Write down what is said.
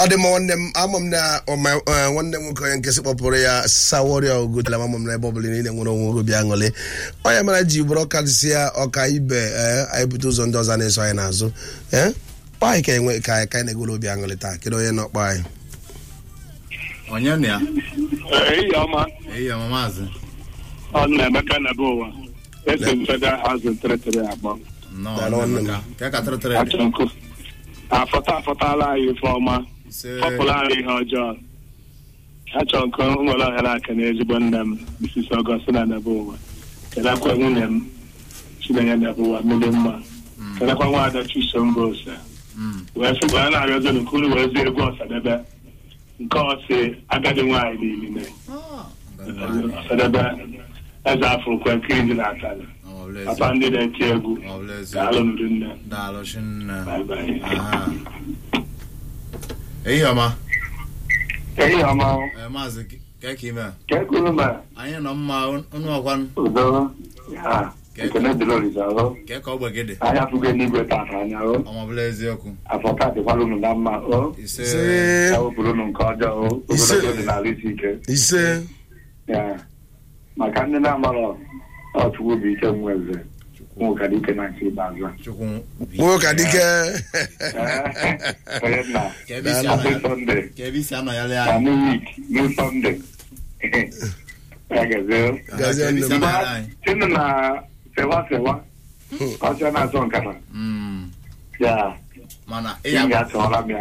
ọ dị mma nwanne m ama m na ọma- eh, nwanne m nwoke onye nkesị kpọpụrụ ya saworia ogotela ama m na ebe ọbụla niile nwere onwe obi aṅụrị onye mara ji bụrụ ọkarịsịa ọka ibe eh, anyị bute ụzọ ndị ọzọ na-eso anyị n'azụ eh? kpọọ anyị ka enwe ka anyị ka anyị na-egwere obi aṅụrị taa kedu onye nọ kpọ anyị onye na ya ehihie ọma eyi ọma maazị ọ na emeka na be ụwa esi m federal housing territory akpọ nnọọ Daalụ nwanne m. Emeka. ka ka tịrịtịrị dị achọ nkụ afọta afọtala anyị ife ọma ise fọpụla anyị ihe ọjọọ achọ nkụ nwere ohere aka na ezigbo nne m Mrs. Augustina na be ụwa kelekwa nwunye m chinenye na be ụwa mmiri mma kelekwa nwaada chisom ose Mm. wee sị wee na-arịọzi nke unu wee zie egwu ọsadebe nke ọsị agadi nwaanyị niile ọsadebe eze afọ kwe nkiri dị na-atalị Ọ bụ ezi- papa ndị na-eti egwu ọ bụ ezi- daalụ ndị nne daalụ chinne Bye bye. Aha. eyi ọma ehihie ọma Eh, maazị ka ka ime ka ekwuru ma anyị nọ mma unu ọkwanụ udo ya ekene dịrị olise ọhụ ka ka ogbe gị dị anya fụgo n'igwe tata anya o ọma bụla eziokwu afọ ka dịkwala unu na mma o ise ise ya wepụrụ unu nke ọjọọ o Ise. ogologo dị n'ala isi ike ise ya maka ndị na-amarọ ọchukwu bụ ike nweze nwoke dị ike na nke ikpeazụ a. chukwu nwoke adike Eh, onye nna ka ebe isi happy anọ Sunday ka ebe isi anọ ya lee na anyị new week new Sunday ya gazie Aha, Gazie ka ebe isi nne m. anọ ya lee anyị chinu na sewa sewa ọsịa na-asọ nkata Mm. ya mana ị ịya ga-achọrọ m ya